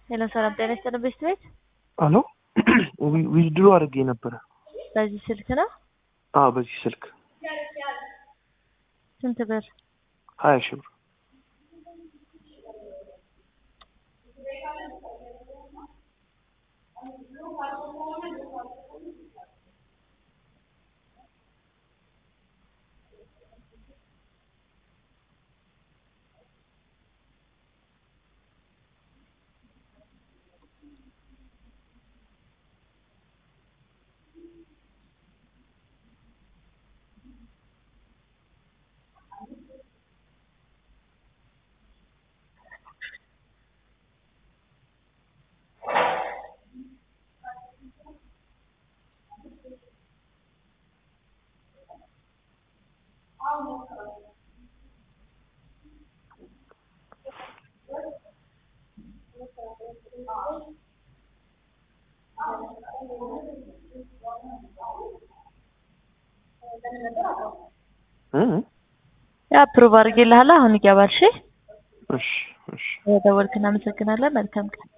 ሄሎ ሰላም ጤና ይስጥልን ቤት ቤት አሎ ዊዝድሮ አድርጌ ነበረ። በዚህ ስልክ ነው። አዎ በዚህ ስልክ ስንት ብር? ሀያ ሺህ ብር ያ ፕሩቭ አድርጌልሃለሁ። አሁን ይገባል። እሺ እሺ እሺ ደወልክ። እናመሰግናለን። መልካም ቀን